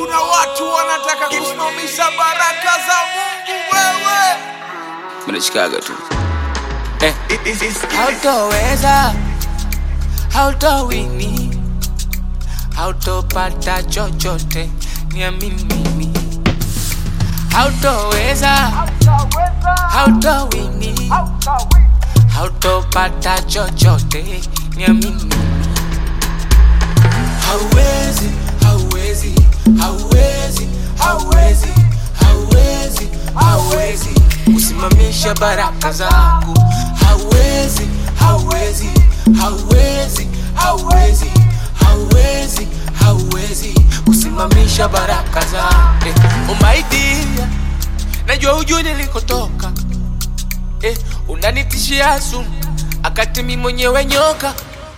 kuna watu wanataka kusimamisha baraka za Mungu wewe. mnashikaga tu eh. This is hautoweza hautowini hautopata chochote niamini mimi hautoweza hautowini hautopata chochote niamini mimi hauwezi hauwezi hauwezi hauwezi hauwezi hauwezi kusimamisha baraka zangu hauwezi hauwezi hauwezi hauwezi hauwezi hauwezi kusimamisha baraka zangu eh, umaidia najua hujui nilikotoka eh, unanitishia sumu akati mi mwenyewe nyoka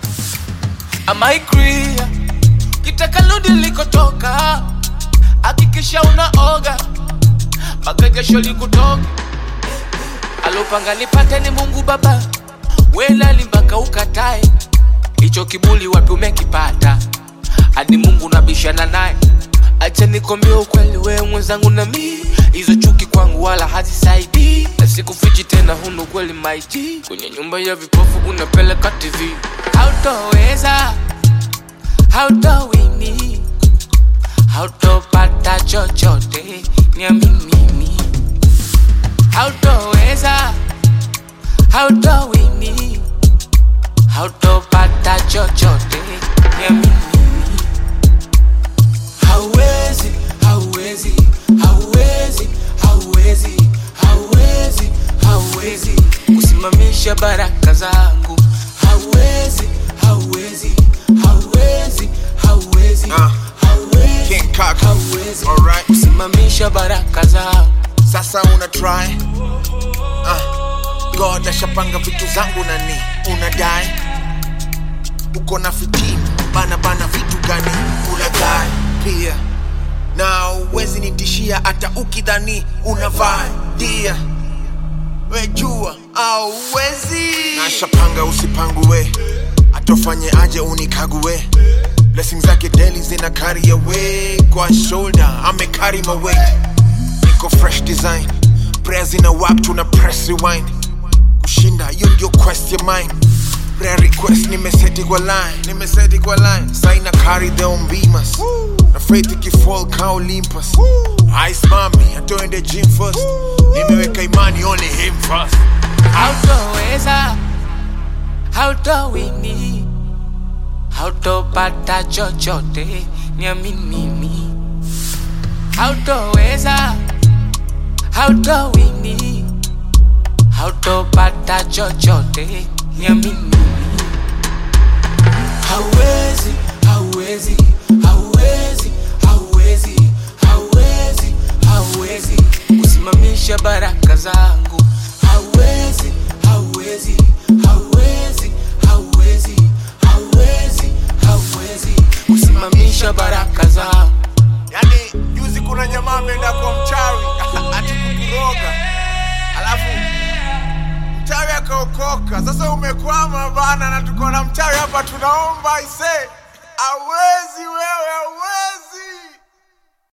amaikria kitaka ludi likotoka hakikisha unaoga mpaka jasho likutoka alopanga nipate ni mungu baba welali mpaka ukatae hicho kibuli wapi umekipata hadi mungu nabishana naye acha nikwambia ukweli wewe mwenzangu na mi hizo chuki kwangu wala hazisaidii na sikufichi tena huna ukweli maiti kwenye nyumba ya vipofu unapeleka tv hautoweza hautowini hautopata chochote niamini mimi hautoweza hautowini hautopata chochote niamini mimi hauwezi hauwezi hauwezi hauwezi hauwezi hauwezi kusimamisha baraka zangu hauwezi hauwezi hauwezi hauwezi Ah, hauwezi King Kaka. hauwezi Alright. kusimamisha baraka zangu Sasa una try ah. God ashapanga vitu zangu nani unadai uko na fitina bana bana vitu gani unadai pia na uwezi nitishia hata ukidhani unavaa dia wejua au uwezi nashapanga usipangue atofanye aje unikague blessings zake daily zina carry away kwa shoulder ame carry my weight niko fresh design prayers in a wap tuna press rewind kushinda hiyo ndio quest ya mine prayer request nimeseti kwa line nimeseti kwa line sign carry the umbimas na faith ikifall ka olympus ice mami atoende gym first nimeweka imani only him first hautoweza hautowini hautopata chochote niamini mimi hautoweza hautowini hautopata chochote niamini mimi hauwezi hauwezi hauwezi hauwezi hauwezi hauwezi kusimamisha baraka zangu hauwezi hauwezi hauwezi hauwezi hauwezi hauwezi kusimamisha baraka zangu yani juzi kuna jamaa ameenda kwa mchawi ati kukuroga alafu mchawi akaokoka sasa umekwama bana na tuko na mchawi hapa tunaomba ise awezi wewe awezi